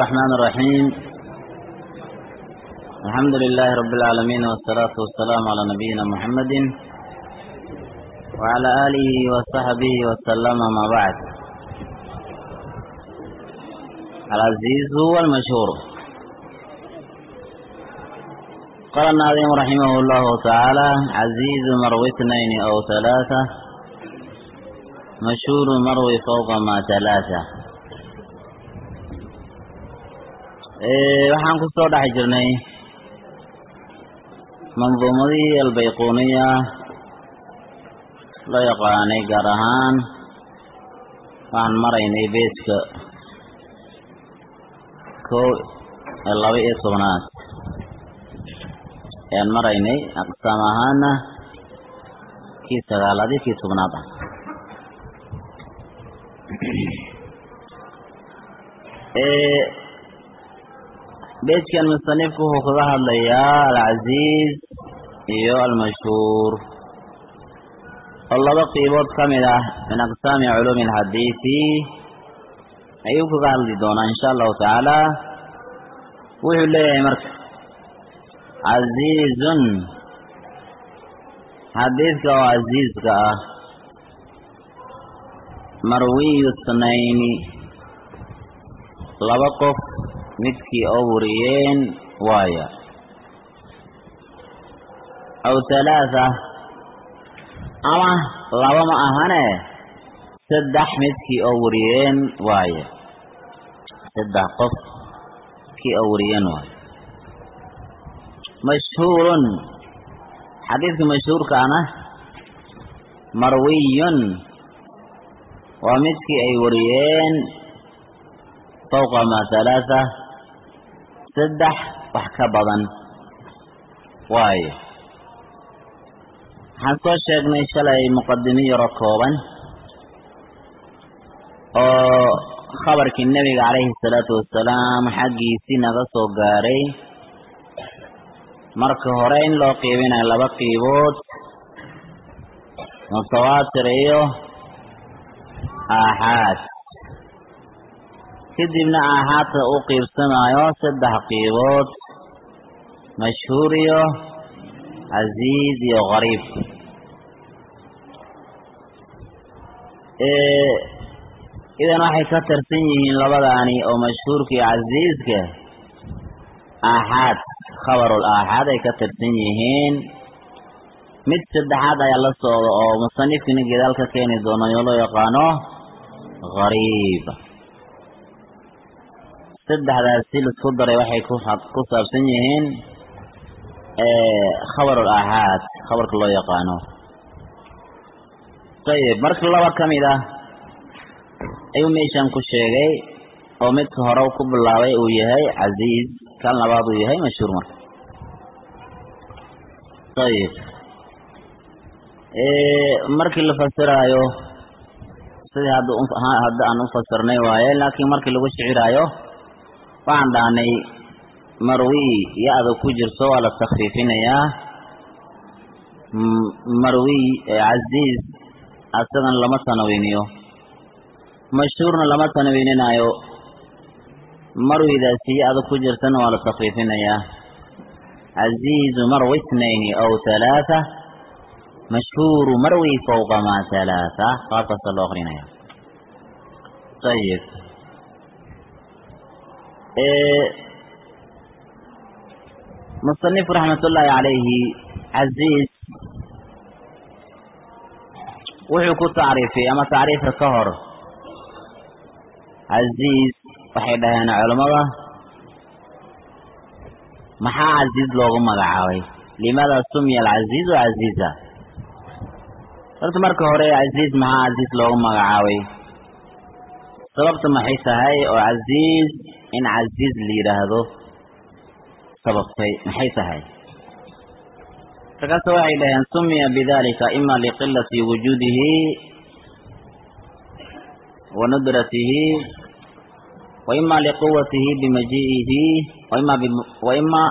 الرحمن الرحيم الحمد لله رب العالمين والصلاة والسلام على نبينا محمد وعلى آله وصحبه وسلم ما بعد العزيز هو المشهور قال الناظم رحمه الله تعالى عزيز مروي اثنين أو ثلاثة مشهور مروي فوق ما ثلاثة waxaan ku soo dhex jirnay manduumadii albayquuniya loo yaqaanay gaar ahaan waxaan maraynay beeska kow ee laba iyo tobnaad ayaan maraynay aqsaam ahaana kii sagaalaad iyo kii tobnaad ah beejkan musanifku wuxuu kaga hadlayaa alcasiiz iyo almashhuur oo laba qiibood ka mid ah min aqsaami culuumi alxadiisi ayuu kaga hadli doonaa insha allahu tacaala wuxuu leeyahay marka casiizun xadiidka oo casiizka ah marwiyu snayni laba qof midkii oo wariyeen waaya aw halaatha ama laba ma ahane saddex midkii oo wariyeen waaya saddex qof kii oo wariyeen waaya mashhuurun xadiidka mashhuurkaana marwiyun waa midkii ay wariyeen fawqa ma halaatha saddex wax ka badan waayo waxaan soo sheegnay shalay muqadimi yaro kooban oo khabarkii nebiga calayhi salaatu wasalaam xaggiisii naga soo gaaray marka hore in loo qiibinayo laba qiibood mutawaatir iyo aaxaad kadibna aaxaadka u qiibsamayo saddex qiibood mashhuur iyo casiiz iyo qariib idan waxay ka tirsan yihiin labadaani oo mashhuurka iyo casiiska aaxaad khabarul aaxaad ay ka tirsan yihiin mid saddexaad ayaa la socda oo musanifkina gedaal ka keeni doono oo loo yaqaano qariib saddexdaasi laisku daray waxay ku saabsan yihiin khabarul aaxaad khabarka loo yaqaano ayib marka laba ka mid ah ayuu meeshan ku sheegay oo midka hore ku bilaabay uu yahay casiiz kan labaad uu yahay mashhuur marka ayib markii la fasiraayo sidii hadda hadda aan u fasirnay waaye laakiin markii lagu shiciraayo waxaan dhahnay marwi ya-da ku jirto waa la takfiifinayaa marwi casiiz asagan lama tanawiniyo mashhuurna lama tanawininayo marwidaasi ya-da ku jirtana waa la takfiifinayaa casiizu marwi itnayni aw halaatha mashhuuru marwi fawqa ma halaatha qaabkaasa loo akrinaya ayib musanif raxmat ullaahi calayhi casiiz wuxuu ku tacriifiyey ama tacriifka ka hor casiiz waxay dhaheen culammada maxaa casiiz loogu magacaabay limaada sumiya alcasiizu casiiza horta marka hore casiiz maxaa casiiz loogu magacaabay sababta maxay tahay oo casiiz in casiiz la yidhaahdo sababtay maxay tahay markaase waxay dhaheen sumiya bidalika ima liqilati wujuudihi wa nudratihi wa ima liquwatihi bimajiihi waima wa ima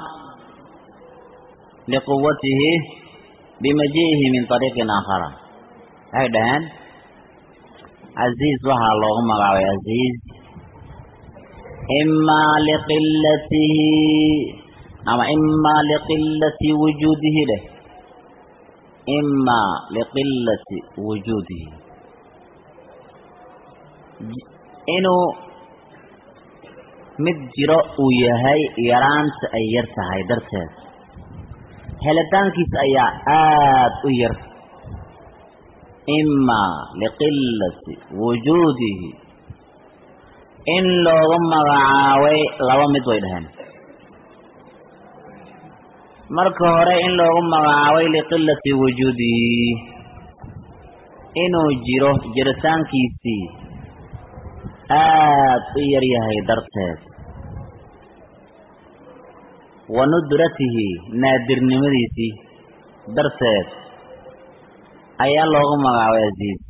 liquwatihi bimajiihi min طariiqin aakhara waxay dhaheen casiiz waxaa loogu magacaabay casiiz imaa liqilatihi ama imaa liqilati wujuudihi dheh imaa liqilati wujuudihi inuu mid jiro uu yahay yaraanta ay yar tahay darteed helitaankiis ayaa aada u yar imaa liqilati wujuudihi in loogu magacaabay laba mid way dhaheen marka hore in loogu magacaabay liqilati wujuudihi inuu jiro jiritaankiisii aada u yar yahay darteed wa nudratihi naadirnimadiisii darteed ayaa loogu magacaabay aziiz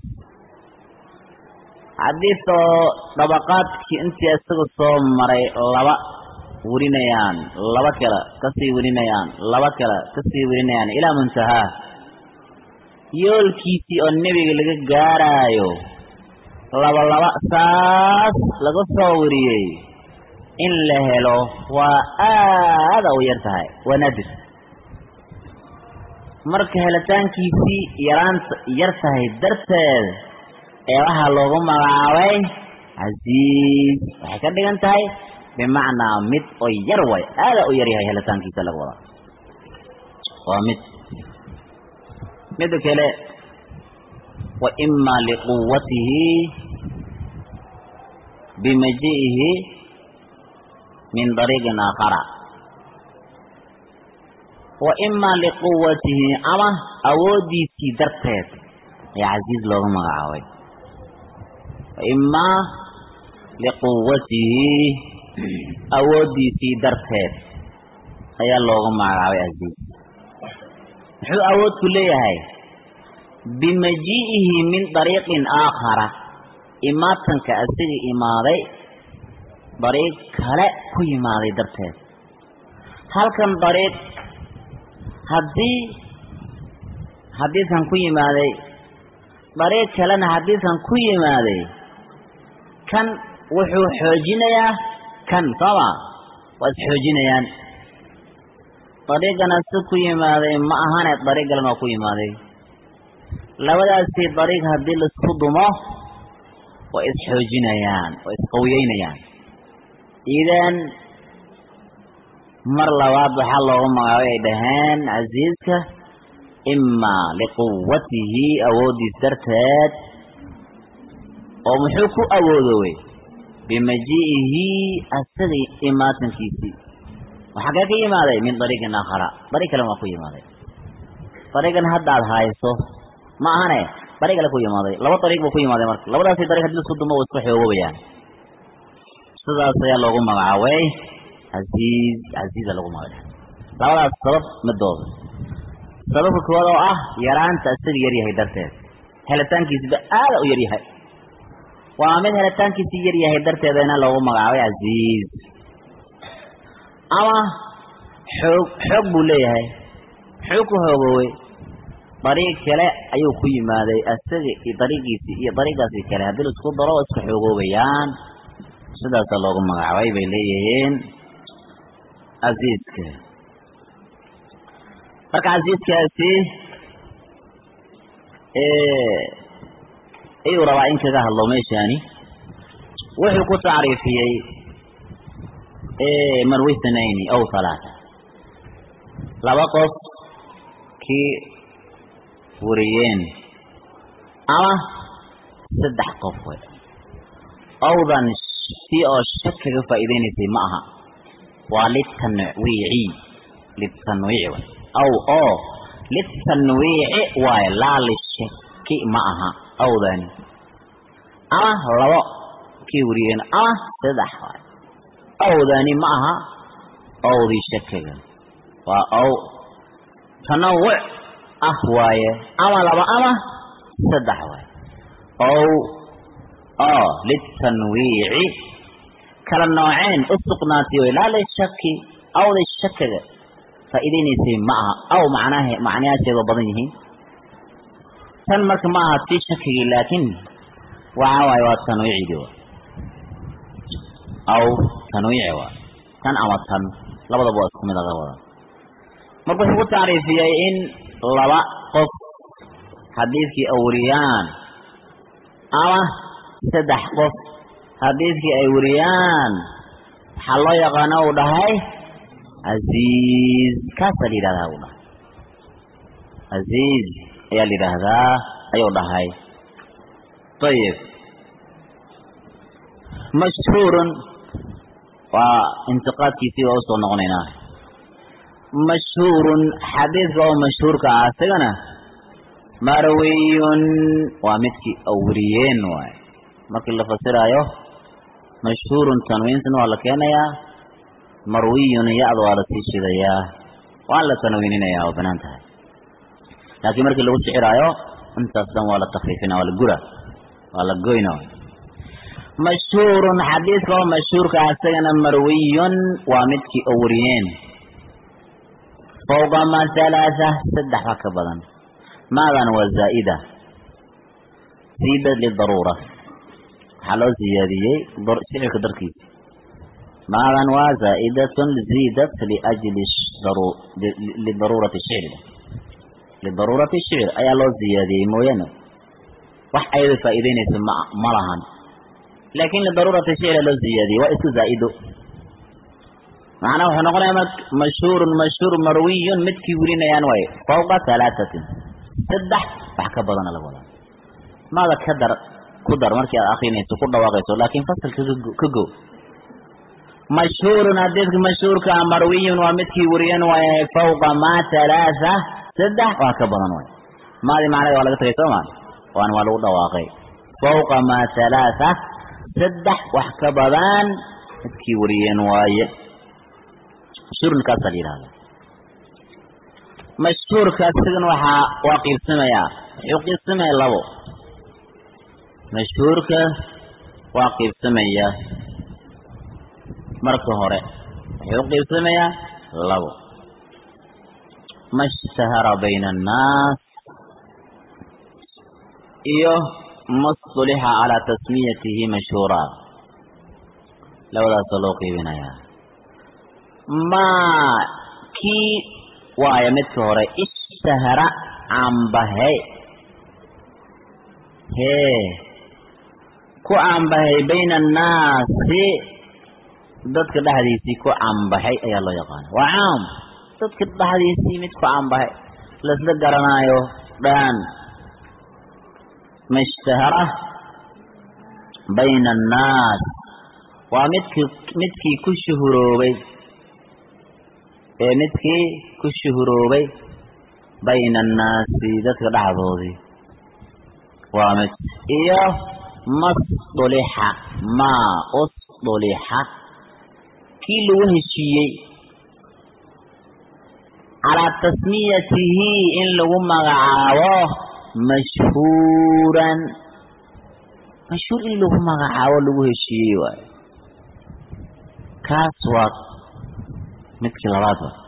xadiis oo dabaqaadkii intii isaga soo maray laba werinayaan laba kale kasii werinayaan laba kale kasii werinayaan ilaa muntahaa yoolkiisii oo nebiga laga gaaraayo laba laba saas laga soo wariyey in la helo waa aada u yar tahay waa naadir marka helitaankiisii yaraanta yar tahay darteed ee waxaa loogu magacaabay casiiz waxay ka dhigan tahay bimacnaa mid oo yar way aada u yar yahay helitaankiisa laga wadaa waa mid mida kale wa imaa liquwatihi bimaji'ihi min dariiqin aakhara wa imaa liquwatihi ama awooddiisii darteed ayaa casiiz loogu magacaabay wa imaa liquwatihi awooddiisii darteed ayaa loogu magacaabay casiiz muxuu awood ku leeyahay bimaji'ihi min dariiqin aakhara imaatanka asiga imaaday dariiq kale ku yimaaday darteed halkan dariiq haddii hadiisan ku yimaaday dariiq kalena hadiisan ku yimaaday kan wuxuu xoojinayaa kan sooma waa isxoojinayaan dariiqana si ku yimaaday ma ahane dariiq kalena waa ku yimaaday labadaasii dariiq haddii laisku dumo way isxoojinayaan way isqawiyeynayaan idan mar labaad waxaa loogu magaabay ay dhaheen casiiska imaa liquwatihi awooddiis darteed oo muxuu ku awoodowey bimaji'ihi asagii imaatankiisii waxaa kee ka yimaaday min dariiqin aakhara dariiq kalen waa ku yimaaday dariiqan hadda ad hayso ma ahane dariiq kale ku yimaaday laba dariiq buu ku yimaaday marka labadaasi dariiq hadii isku dumo wa isku xoogobayaan sidaas ayaa loogu magacaabay casiiz casiiza lagu magacaabay labadaas sabab midooda sababka koowaad oo ah yaraanta isaga yar yahay darteed helitaankiisiba aada u yar yahay waa mid helitaankiisii yar yahay darteedana loogu magacaabay casiiz ama xoog xoog buu leeyahay xoog ku hoogowey dariiq kale ayuu ku yimaaday isaga iyo dariiqiisii iyo dariiqaasi kale haddii la isku daro oo isku xoogoobayaan sidaasaa loogu magacaabay bay leeyihiin casiiska marka casiiskaasi ayuu rabaa in kaga hadlo meeshaani wuxuu ku tacriifiyey marwi thnayni aw halaata laba qof kii wariyeen ama saddex qof wey awdan si oo shak kaga faa'iideynaysay ma aha waa litanwiici litanwiici way aw oo litanwiici waayo laa lishaki ma aha awdani ama labo kii wariyeen ama saddex waayo awdani ma aha awdii shakiga waa aw tanawuc ah waaye ama laba ama saddex waaye ow oo litanwiici kala nooceen u sugnaatay way laa lishaki awday shakiga faa'iideynaysay ma aha aw macnahe macnayaasheeda badan yihiin tan marka ma aha tii shakigii laakiin waxa waaye waa tanwiicidii aw tanwiici waa tan ama tan labadaba waa isku mid laga wada marka wuxuu ku tacriifiyey in laba qof xadiidkii ay wariyaan ama saddex qof xadiidkii ay wariyaan waxaa loo yaqaana uu dhahay casiiz kaasaa la yidhahdaa uu dhahay casiiz ayaa la yidhaahdaa ayuu dhahay ayib mashhuurun waa intiqaadkiisii waa usoo noqonaynaa mashhuurun xadiidka oo mashhuurka ah isagana marwiyun waa midkii awriyeen waay markii la fasiraayo mashhuurun tanwiintan waa la keenayaa marwiyun ya-da waa la sii shidayaa waan la tanwiininayaa waa banaan tahay laakiin markii lagu siciraayo intaas dhan waa la takfiifina waa la gura waa la goyna mashhuurun xadiidka oo mashhuurka ah isagana marwiyun waa midkii awriyeen fawqa ma halaatha saddex ba ka badan maadan waa zaa'ida ziida lidaruura waxaa loo ziyaadiyey shicirka darkiisa maadan waa zaa'idatun ziidat liajli lidaruurati shicri lidaruurati shicr ayaa loo ziyaadiyey mooyaane wax ayada faa'iideynaysa ma ma lahan laakin lidaruurati shicri loo ziyaadiyey waa isku zaa'ido macnaa wuxuu noqonaya m mashhuurun mashhuur marwiyun midkii welinayaan waaye fawqa halaatatin saddex wax ka badana laga wadaa maada ka dar ku dar markii aad akrinayso ku dhawaaqayso laakin fasalka ka go mashhuurun xadiidka mashhuurka ah marwiyun waa midkii weriyan waaye fawqa ma halaatha saddex wax ka badan waaye maadi macnada waa laga tagay soo maa waan waa lagu dhawaaqay fawqa ma halaatha saddex wax ka badan midkii wariyeen waaye mashhuurnkaasaa la yidhahda mashhuurka sigan waxaa waa qiibsamayaa wuxuu qiibsamaya labo mashhuurka waa qiibsamaya marka hore wuxuu qiibsamayaa labo ma ishtahara bayna annaas iyo ma stulixa calaa tasmiyatihi mashhuura labadaasoo loo qiibinayaa maa kii waaya midka hore ishtahara caanbahay hee ku caanbahay bayna annaasi dadka dhexdiisii ku caanbaxay ayaa loo yaqaana waa caam dadka dhexdiisii mid ku caanbahay laisla garanaayo dhan ma ishtahara bayna annaas waa midkii midkii ku shuhuroobay ee midkii ku shuhuroobay bayna annaasi dadka dhexdoodii waa mid iyo masdulixa maa usdulixa kii lagu heshiiyey calaa tasmiyatihi in lagu magacaabo mashhuuran mashhuur in lagu magacaabo lagu heshiiyey waayo kaas waa midkii labaad wa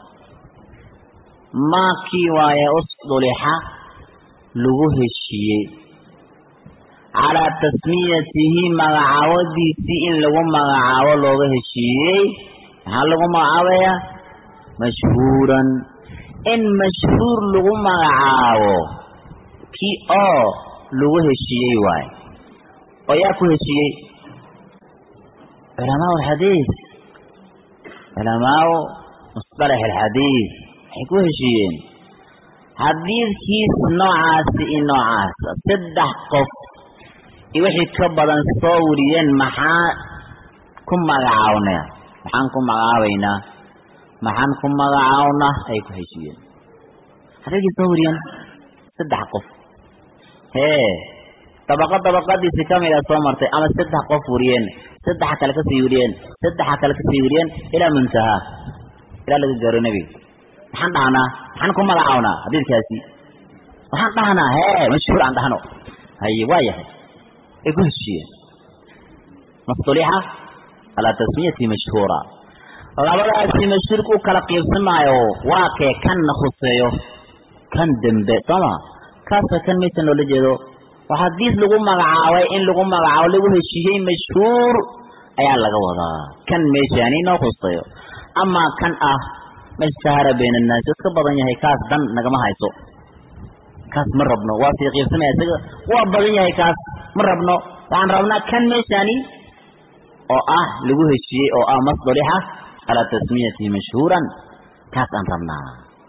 maakii waaye usdulixa lagu heshiiyey calaa tasmiyatihi magacaabadiisii in lagu magacaabo looga heshiiyey maxaa lagu magacaabayaa mashhuuran in mashhuur lagu magacaabo kii oo lagu heshiiyey waaye oo yaa ku heshiiyey culamaa alxadiid culamaau musطalax alxadiid waxay ku heshiiyeen xadiidkiis noocaasi iyo noocaas saddex qof iyo wixii ka badan soo wariyeen maxaa ku magacaabnaa maxaan ku magacaabaynaa maxaan ku magacaabnaa ay ku heshiiyeen xadiidkii soo wariyeen saddex qof hee dabaqo dabaqadiisi kamida soo martay ama saddex qof wariyeen saddexa kale kasii wariyeen saddexa kale kasii wariyeen ilaa muntahaa ilaa laga gaaro nebiga maxaan dhahnaa maxaan ku magacawnaa xadiidkaasi waxaan dhahnaa hee mashhuur aan dhahno haye waa yahay ay ku heshiiyeen mastulixa calaa tasmiyati mashhuura labadaasi mashhuurka u kala qiibsamaayo waa kee kanna khuseeyo kan dembe sooma kaasa kan maysan loola jeedo waxaa diis lagu magacaabay in lagu magacaabo lagu heshiiyey mashhuur ayaa laga wadaa kan meeshaani inoo khuseeyo amaa kan ah mashahara bayna annaasi iska badan yahay kaas dan nagama hayso kaas ma rabno waa sii qiibsamaya isaga waa badan yahay kaas ma rabno waxaan rabnaa kan meeshaani oo ah lagu heshiiyey oo ah masdarixa calaa tasmiyatihi mashhuuran kaas aan rabnaa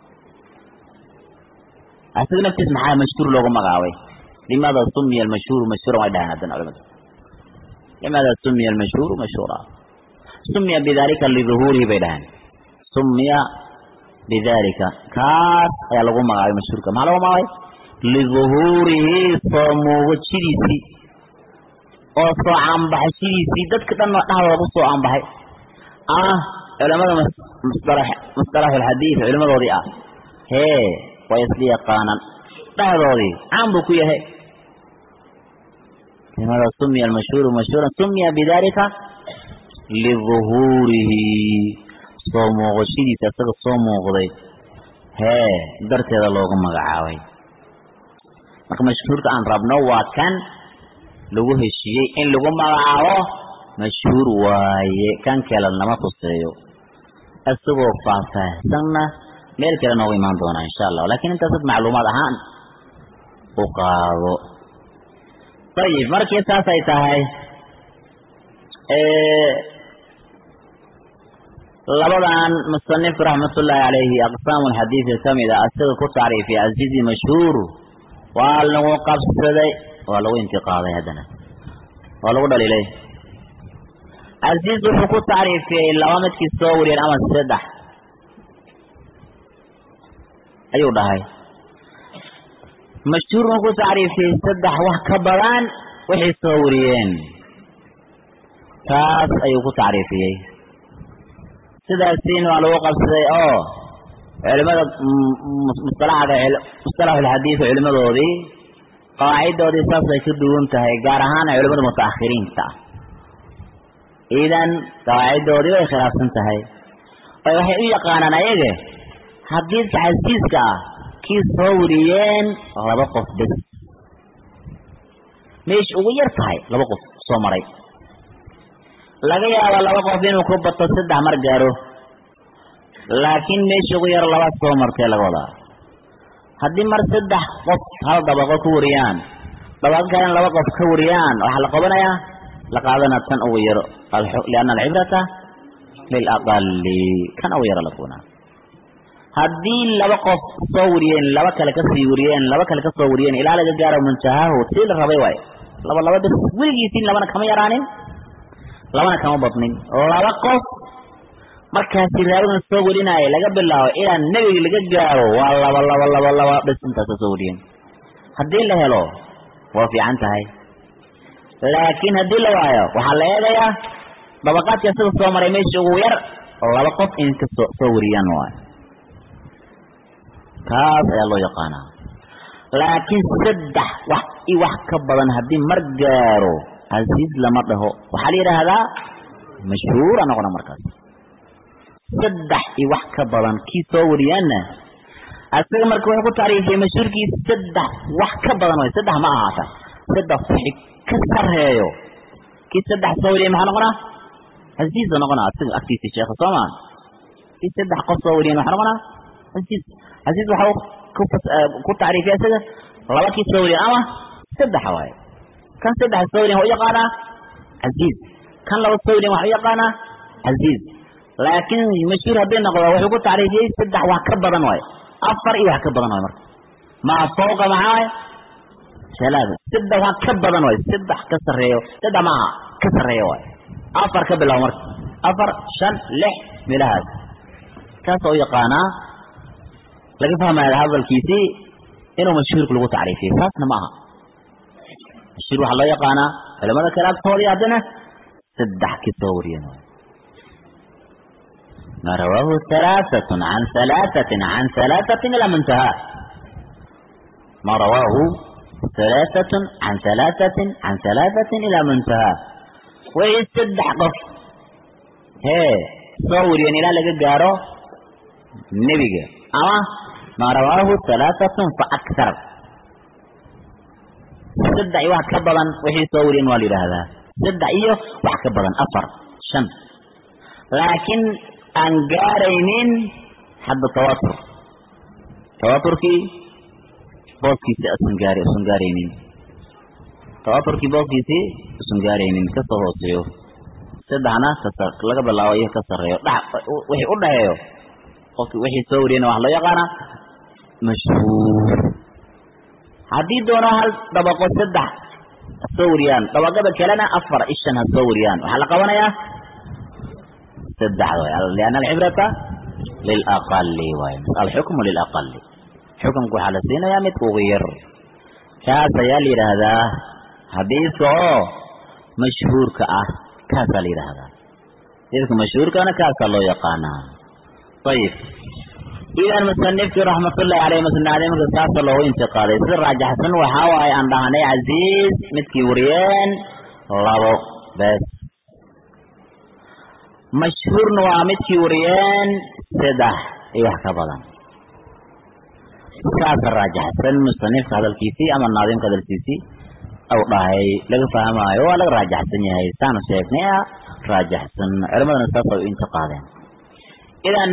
isaga naftiis maxaa mashhuur loogu magacaabay limaada sumiya almashhuuru mashhuuran way dhahaan haddana culimadu limaada sumiya almashhuuru mashhuura sumiya bidalika liduhuurihi bay dhahaan sumiya bidalika kaas ayaa lagu magacaabay mashhuurka maxaa lagu magacaabay liduhuurihi soo muuqashidiisii oo soo caanbaxashidiisii dadka dhan dhexdooda ku soo caanbaxay ah culamada musطalaxulxadiid culimadoodii ah hee way isla yaqaanaan dhexdoodii caan buu ku yahay limada sumiya almashhuuru mashhuuran sumiya bidalika liduhuurihi soo muuqashadiisa isaga soo muuqday hee darteeda loogu magacaabay marka mashhuurka aan rabno waa kan lagu heshiiyey in lagu magacaabo mashhuur waaye kan kale lama khuseeyo isagoo faahfaahsanna meel kale noogu imaan doonaa insha allah lakin intaasad macluumaad ahaan u qaado ayib markii saas ay tahay labadan musanif raxmatullaahi calayhi aqsaamu lxadiidi kamid a isaga ku tacriifiyay aziizi mashhuur waa lagu qabsaday waa lagu intiqaaday haddana waa lagu dhaliilay aziiz wuxuu ku tacriifiyey laba midkii soo wariyeen ama saddex ayuu dhahay mashhuurna ku tacriifiyey saddex wax ka badan waxay soo wariyeen taas ayuu ku tacriifiyey sidaasiin waa lagu qabsaday oo culimada musalaxda musalaxulxadiid culimadoodii qawaaciddoodii saasay ka duwan tahay gaar ahaan culimada mutaakhiriinta idan qawaaciddoodii way khilaafsan tahay oo waxay u yaqaanaan ayaga xadiidka xasiiska ah kii soo wariyeen laba qof bes meesha ugu yar tahay laba qof soo maray laga yaaba laba qof inuu ku bato saddex mar gaaro laakiin meesha ugu yar laba soo martee laga wadaa haddii mar saddex qof hal dabaqo ka wariyaan dabaqo kalena laba qof ka wariyaan waxaa la qabanayaa la qaadana tan ugu yaro lianna alcibrata lilaqali kan ugu yaro la qabanaa haddii laba qof soo wariyeen laba kale kasii wariyeen laba kale kasoo wariyeen ilaa laga gaaro muntahahu tii la rabay waayo laba laba bes weligiisiin labana kama yaraanin labana kama badnin laba qof markaasi raawigan soo warinaayo laga bilaabo ilaa nebiga laga gaaro waa laba laba laba laba bes intaasa soo wariyeen haddii la helo waa fiican tahay laakiin haddii la waayo waxaa la eegayaa dabaqaadka isaga soo maray meesha ugu yar laba qof in ka soo soo wariyaan waayo kaas ayaa loo yaqaanaa laakiin saddex wax i wax ka badan haddii mar gaaro casiiz lama dhaho waxaa la yidhaahdaa mashhuura noqona markaas saddex i wax ka badan kii soo wariyaanna asaga marka wuxuu ku tacriifiyey mashhuurkii saddex wax ka badan way saddex ma ahaata saddex wixi ka sareeyo kii saddex soo wariyay maxaa noqonaa casiiza noqonaa asiga agtiisa sheekha soo maa kii saddex qof soo wariyan maxaa noqonaa casiiz casiiz waxa ku ku tacriifiyay isaga laba kii soo wariyan ama saddex waaye kan saddex soo wariyan waa u yaqaanaa casiiz kan laba soo wariyan waxa u yaqaanaa casiiz laakiin mashhuur hadday noqdo wuxuu ku tacriifiyey saddex wax ka badan waaye afar iyo wax ka badan waaye marka maa fawqa maxaa waaye salaada saddex wax ka badan waaye saddex ka sarreeyo saddex maaha ka sarreeyo waaye afar ka bilaabo marka afar shan lix meelahaas kaas oo u yaqaanaa laga fahmaya hadalkiisii inuu mashhuurka lagu tacriifiyey taasna ma aha mashhuur waxaa loo yaqaanaa culamada kale agtoodii haddana saddex ka soo wariyeen waaye ما رواه ثلاثة عن ثلاثة عن ثلاثة إلى منتهى ما رواه ثلاثة عن ثلاثة عن ثلاثة إلى منتهى ويستدح قف هي صور يعني لا لقى قارو نبي أما ما رواه ثلاثة فأكثر استدح واحد كبلا وحي صور والي هذا saddex iyo wax ka badan afar shan laakiin aan gaaraynin hadda tawatur tawaturkii booskiisi asan gaar usan gaaraynin tawaturkii booskiisii usan gaaraynin kasoo hooseeyo saddexna kasa laga bilaabo iyo ka sarreeyo dha wixii u dhaxeeyo qofki wixii soo wariyana wax loo yaqaana mashhuur haddii doono hal dabaqo saddex ha soo wariyaan dabaqada kalena afar ishan ha soo wariyaan waxaa la qabanayaa saddexda way lianna alcibrata lilaqali waay alxukmu lilaqali xukunka waxaa la siinayaa midka ugu yar kaas ayaa la yidhaahdaa xadiidka oo mashhuurka ah kaasaa la yidhaahdaa xadiidka mashhuurkana kaasaa loo yaqaanaa ayib idan musanifkii raxmatullahi caleyh musnaadimka saasa loogu intiqaaday si raajaxsan waxaa waaye aan dhahnay casiiz midkii wariyeen labo bes mashhuurna waa midkii wariyeen saddex iyo wax ka badan saasa raajaxsan musanifka hadalkiisii ama naadimka hadalkiisii aw dhahay laga fahmaayo waa laga raajaxsan yahay saanu sheegnay a raajaxsan culimadana saasa u intiqaadeen idan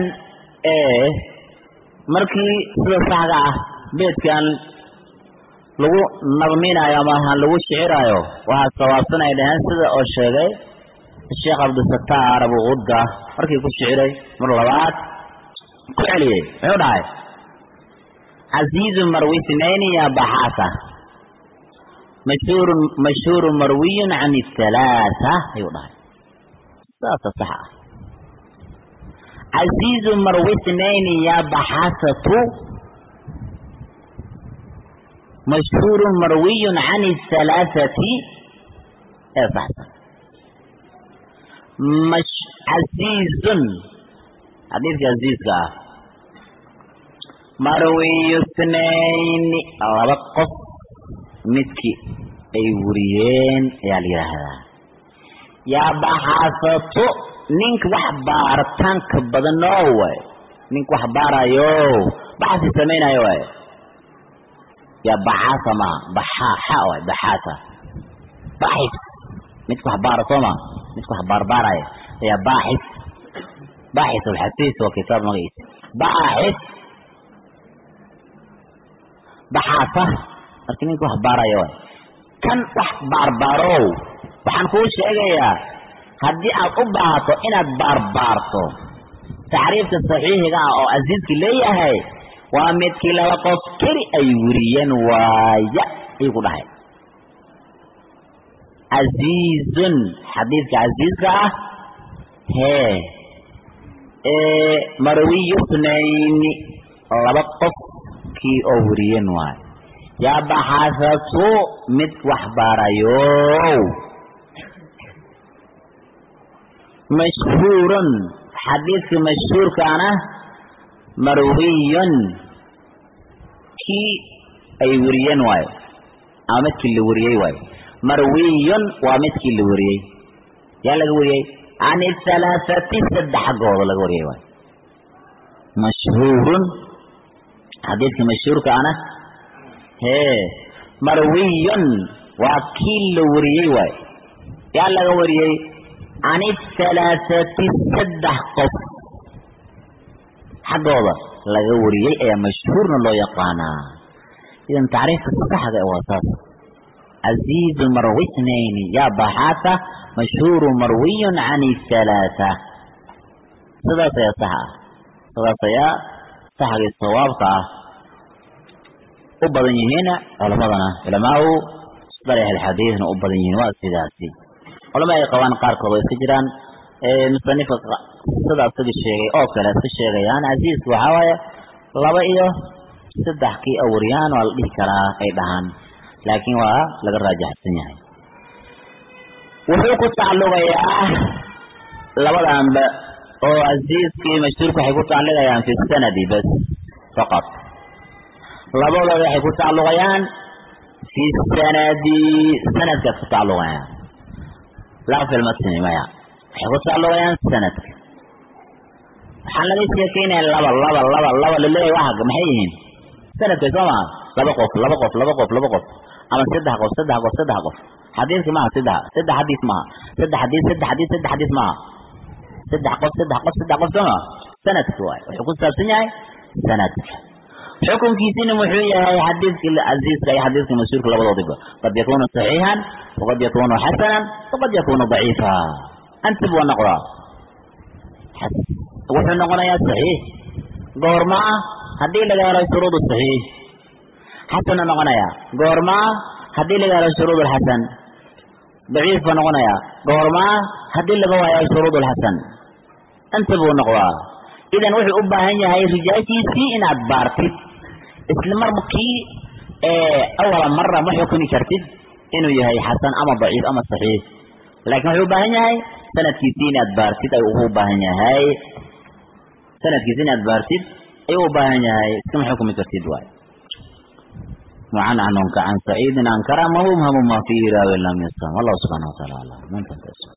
markii sida saxda ah beedkan lagu nadminayo ama lagu shiciraayo waxaa sawaabsan ay dhaheen sida oo sheegay sheekh cabdisataar abu qudda markii ku shiciray mar labaad ku celiyey muxuu dhahay casiizu marwi sinayni ya baxaasa mashhuurun mashhuurun marwiyun can halaata ayuu dhahay saasa sax ah casiizu marwi sinayni ya baxaasatu mashhuurun marwiyun can halaathati ee saxsan casiizun xadiidka casiizka ah marwiyu snayni laba qof midkii ay wariyeen ayaa la yidhaahdaa yaa baxaasatu ninka wax baaritaanka badano waay ninka wax baarayo baxasi samaynayo waay yaa baxaasa ma baxaaxa waay baxaasa baxis midka wax baara soo ma midka wax baarbaaraya ayaa baaxis baaxis alxasiis waa kitaab magaciisa baaxis baxaasa marka ninka wax baaraya waay kan wax baarbaarow waxaan kuu sheegayaa haddii aad u baahato inaad baarbaarto tacriifka saxiixiga ah oo casiiski leeyahay waa midkii laba qof keli ay weriyeen waaya ayuu ku dhahay casiizun xadiidka casiiska ah hee ee marwiyu snayni laba qof kii oo weriyeen waay yaa baxaasatu mid wax baarayo mashhuurun xadiidka mashhuurkaana marwiyun kii ay weriyeen waayo ama midkii la wariyey waayo marwiyun waa midkii la wariyey yaa laga wariyey can halaathati saddex xaggooda laga wariyey waayo mashhuurun xadiidka mashhuurkaana hee marwiyun waa kii la wariyey waayo yaa laga wariyey can halaathati saddex qof xaggooda laga wariyey ayaa mashhuurna loo yaqaanaa idan tacriifka saxda waa saas casiizu marwi snayni yaa baxaasa mashhuuru marwiyun can halaatha sidaas ayaa sax ah sidaas ayaa saxgii sawaabka ah u badan yihiin culamadana culamaau darix alxadiidna u badan yihiin waa sidaasi culama ay qabaan qaarkood oo iska jiraan musanifka sida isaga sheegay oo kale iska sheegayaan casiiska waxaa waaye laba iyo saddex kii awriyaan waa la dhihi karaa ay dhahaan laakiin waa laga raajaxsan yahay wuxuu ku tacalluqayaa labadanba oo casiiskii mashhuurka waxay ku tacalluqayaan fi sanadi bas faqat labadooda waxay ku tacalluqayaan fi sanadi sanadkaas ku tacalluqayaan laa fi lmatni maya waxay ku tacalluqayaan sanadka waxaan laga sheekeynaya laba laba laba laba laleeyahay waxa maxay yihiin sanadka soo maa laba qof laba qof laba qof laba qof ama saddex qof saddex qof saddex qof xadiiska maaha saddex saddex xadiis maaha saddex xadiis saddex xadiis saddex xadiis maaha saddex qof saddex qof saddex qof sooma sanadka waay wuxuu ku saabsan yahay sanadka xukunkiisina muxuu yahay xadiiska casiiska iyo xadiiska masuurka labadoodiba qad yakunu saxiixan waqad yakunu xasanan waqad yakunu daciifa antib waa noqdaa wuxuu noqonayaa saxiix goorma ah haddii laga helo shuruud saxiix xasana noqonaya goorma ah haddii laga helo shuruud alxasan daciif baa noqonaya goorma ah haddii laga waayo shuruud alxasan anta buu noqdaa idan wuxuu u baahan yahay rijaashiisii inaad baartid isla markii awala mara ma xukumi kartid inuu yahay xasan ama daciif ama saxiix laakiin wuxuu u baahan yahay sanadkiisii inaad baartid ayuu ugu baahan yahay sanadkiisi inaad baartid ayuu u baahan yahay iskama xukumi kartid waay وعن عنك عن سعيد عن كرم مبهم ما فيه راوي لم يسلم والله سبحانه وتعالى من تنتسب